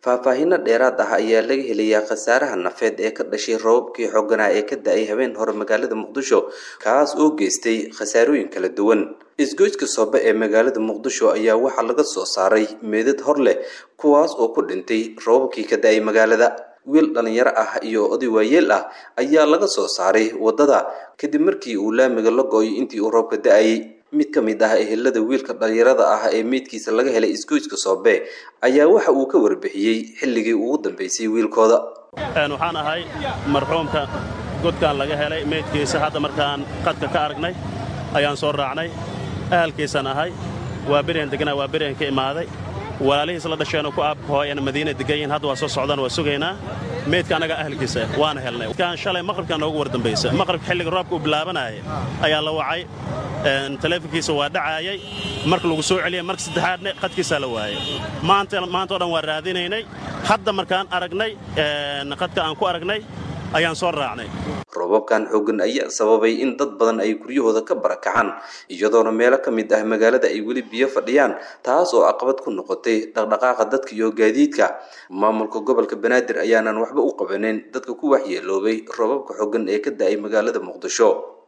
faahfaahinno dheeraad ah ayaa laga helayaa khasaaraha nafeed ee ka dhashay roobabkii xooganaa ee ka da-ay habeen hore magaalada muqdisho kaas oo geystay khasaarooyin kala duwan isgoyska soobe ee magaalada muqdisho ayaa waxaa laga soo saaray meedad hor leh kuwaas oo ku dhintay roobabkii ka da-ay magaalada wiil dhalinyaro ah iyo oday waayeel ah ayaa laga soo saaray waddada kadib markii uu laamiga la go-oy intii uu roobka da-ayay mid ka mid ah ehelada wiilka dhalinyarada ah ee meydkiisa laga helay isgoyska soobe ayaa waxa uu ka warbixiyey xilligii ugu dambeysay wiilkooda waxaan ahay marxuumka godkaan laga helay meydkiisa hadda markaan qadka ka aragnay ayaan soo raacnay ahalkiisaan ahay waa berian deganaa waa berian ka imaaday walaalihiis la dhasheenoo ku aabkahooyana madiina degan yihin hadda waa soo socdaan waa sugaynaa meydka annaga ahalkiisa waana helnay kan shalay maqribkaa noogu war dambaysa maqribka xilliga roobka uu bilaabanayay ayaa la wacay taleefonkiisa waa dhacaayay marka lagu soo celiyay marka saddexaadna qadkiisaa la waayay maanta maanta o dhan waa raadinaynay hadda markaan aragnay qadka aan ku aragnay ayaan soo raacnay roobabkan xooggan ayaa sababay in dad badan ay guryahooda ka barakacaan iyadoona meelo ka mid ah magaalada ay weli biyo fadhiyaan taas oo caqabad ku noqotay dhaqdhaqaaqa dadka iyo gaadiidka maamulka gobolka banaadir ayaanan waxba u qabanin dadka ku waxyeeloobay roobabka xooggan ee ka da-ay magaalada muqdisho